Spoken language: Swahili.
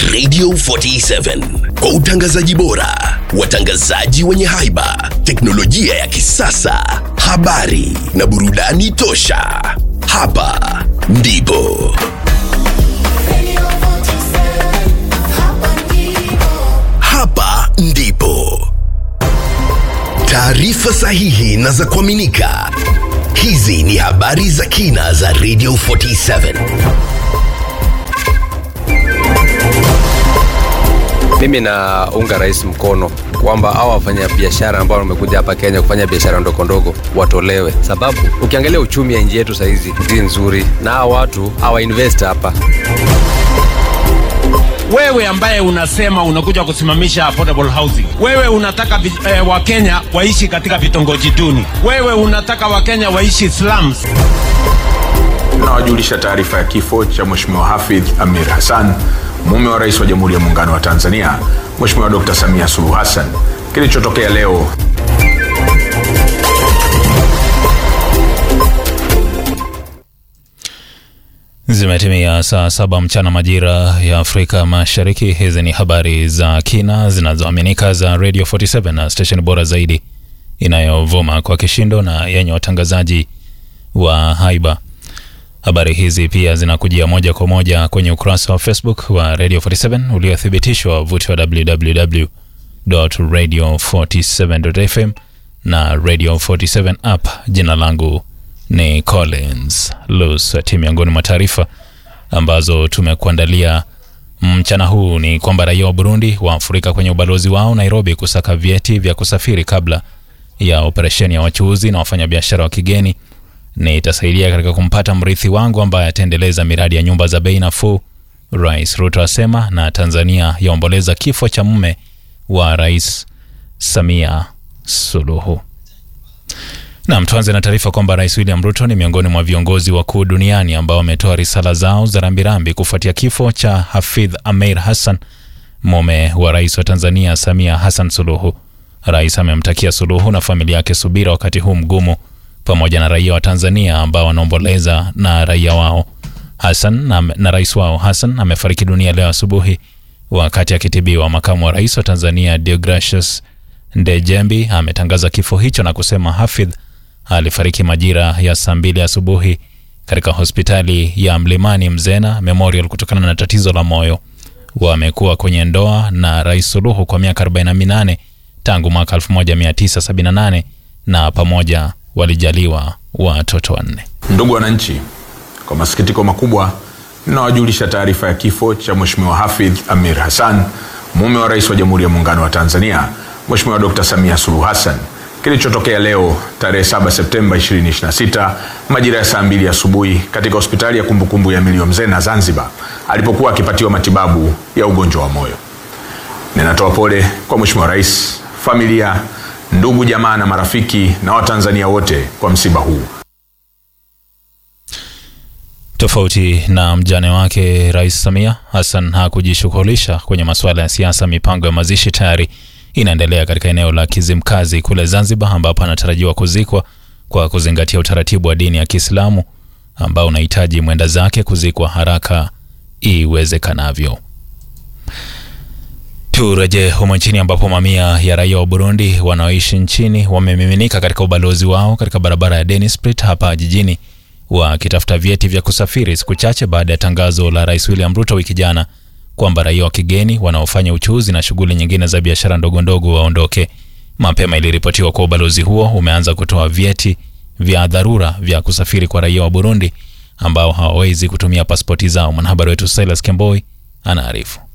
Radio 47 kwa utangazaji bora, watangazaji wenye haiba, teknolojia ya kisasa, habari na burudani tosha. Hapa ndipo hapa ndipo taarifa sahihi na za kuaminika. Hizi ni habari za kina za Radio 47. Mimi naunga rais mkono kwamba hawa wafanya biashara ambao wamekuja hapa Kenya kufanya biashara ndogo ndogo watolewe, sababu ukiangalia uchumi ya nchi yetu sahizi si nzuri, na hawa watu hawa invest hapa. Wewe ambaye unasema unakuja kusimamisha affordable housing, wewe unataka vi, eh, Wakenya waishi katika vitongoji duni, wewe unataka Wakenya waishi slums. Nawajulisha taarifa ya kifo cha Mheshimiwa Hafidh Amir Hassan, mume wa Rais wa Jamhuri ya Muungano wa Tanzania, Mheshimiwa Dr. Samia Suluhu Hassan, kilichotokea leo Zimetimia saa saba mchana majira ya Afrika Mashariki. Hizi ni habari za kina zinazoaminika za Radio 47 na station bora zaidi inayovuma kwa kishindo na yenye watangazaji wa haiba. Habari hizi pia zinakujia moja kwa moja kwenye ukurasa wa Facebook wa Radio 47 uliothibitishwa wavuti wa www.radio47.fm na Radio 47 app. Jina langu ni Collins Lusati. Miongoni mwa taarifa ambazo tumekuandalia mchana huu ni kwamba raia wa Burundi waafurika kwenye ubalozi wao Nairobi kusaka vyeti vya kusafiri kabla ya operesheni ya wachuuzi na wafanyabiashara wa kigeni. Ni itasaidia katika kumpata mrithi wangu ambaye ataendeleza miradi ya nyumba za bei nafuu, Rais Ruto asema. Na Tanzania yaomboleza kifo cha mume wa Rais Samia Suluhu. Nam, tuanze na taarifa kwamba Rais William Ruto ni miongoni mwa viongozi wakuu duniani ambao wametoa risala zao za rambirambi kufuatia kifo cha Hafidh Ameir Hassan, mume wa rais wa Tanzania Samia Hassan Suluhu. Rais amemtakia Suluhu na familia yake subira wakati huu mgumu, pamoja na raia wa Tanzania ambao wanaomboleza na raia wao Hassan na, na rais wao Hassan amefariki dunia leo asubuhi wakati akitibiwa. Makamu wa rais wa Tanzania Deogracius Ndejembi ametangaza kifo hicho na kusema Hafidh alifariki majira ya saa mbili asubuhi katika hospitali ya Mlimani Mzena Memorial kutokana na tatizo la moyo. Wamekuwa kwenye ndoa na Rais Suluhu kwa miaka 48 tangu mwaka 1978 na pamoja walijaliwa watoto wanne. Ndugu wananchi, kwa masikitiko makubwa ninawajulisha taarifa ya kifo cha Mheshimiwa Hafidh Amir Hassan, mume wa Rais wa Jamhuri ya Muungano wa Tanzania, Mheshimiwa Dr. Samia Suluhu Hassan kilichotokea leo tarehe 7 Septemba 2026 majira ya saa mbili asubuhi katika hospitali ya kumbukumbu ya Milio Mzena Zanzibar, alipokuwa akipatiwa matibabu ya ugonjwa wa moyo. Ninatoa pole kwa Mheshimiwa Rais, familia, ndugu, jamaa na marafiki na Watanzania wote kwa msiba huu. Tofauti na mjane wake Rais Samia, Hassan hakujishughulisha kwenye masuala ya siasa. Mipango ya mazishi tayari inaendelea katika eneo la Kizimkazi kule Zanzibar, ambapo anatarajiwa kuzikwa kwa kuzingatia utaratibu wa dini ya Kiislamu ambao unahitaji mwenda zake kuzikwa haraka iwezekanavyo. Turejee humo nchini ambapo mamia ya raia wa Burundi wanaoishi nchini wamemiminika katika ubalozi wao katika barabara ya Dennisprit hapa jijini wakitafuta vyeti vya kusafiri siku chache baada ya tangazo la Rais William Ruto wiki jana kwamba raia wa kigeni wanaofanya uchuuzi na shughuli nyingine za biashara ndogo ndogo waondoke. Mapema iliripotiwa kwa ubalozi huo umeanza kutoa vyeti vya dharura vya kusafiri kwa raia wa Burundi ambao hawawezi kutumia pasipoti zao. Mwanahabari wetu Silas Kemboi anaarifu.